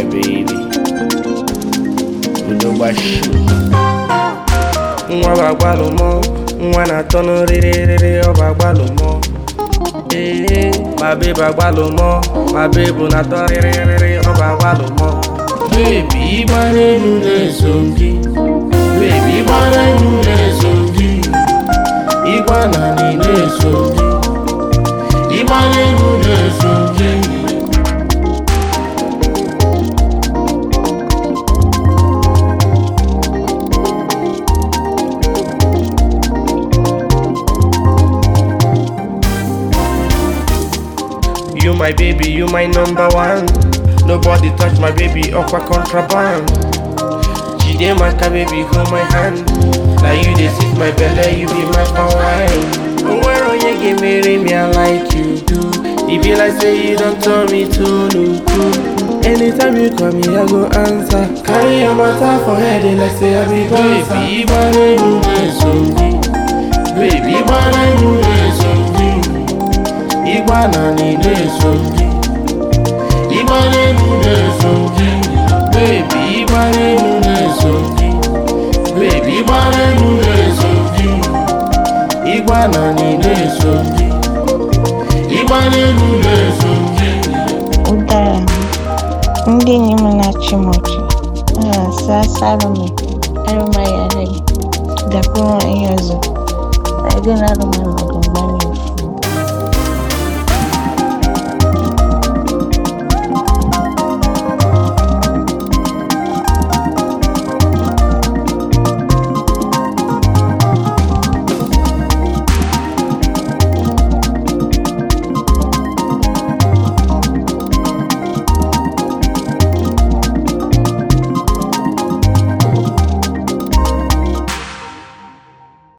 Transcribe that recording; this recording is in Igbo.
baby. Udogbashi. Nwa bagbalumo, nwa na-atọ n'rịrịrịrị ọ bagbalumo. Ee, ma babe agbalumo, ma babe na-atọ rịrịrịrị ọ bagbalumo. Baby, ịgba n'elu na-eso m gị. Baby, ịgba n'elu na-eso m gị. Ịgba n'anị na-eso m gị. Ịgba n'elu na-eso m gị. You my baby, you my number one. Nobody touch my baby, aqua contraband. Jide maka baby, hold my hand. Now you dey sit my belly, you be my wine. Where are you get marry me, I like you do. It be like say you don't turn me to no cool. Anytime you call me, I go answer. Carry your matter for head, and like say I be boss. Baby, bana you na Baby, bana you na Igba na ni na-eso gị Igba n'elu na-eso gị Baby, igba n'elu na-eso gị Baby, igba n'elu na-eso gị Igba na ni na-eso gị Igba n'elu na-eso gị Ụdara m, ndị enyi m na-achị m ọchị, a na-asị asalụ m, arụmaghị arị m, gakwuru ihe ọzọ, na ego na arụmaghị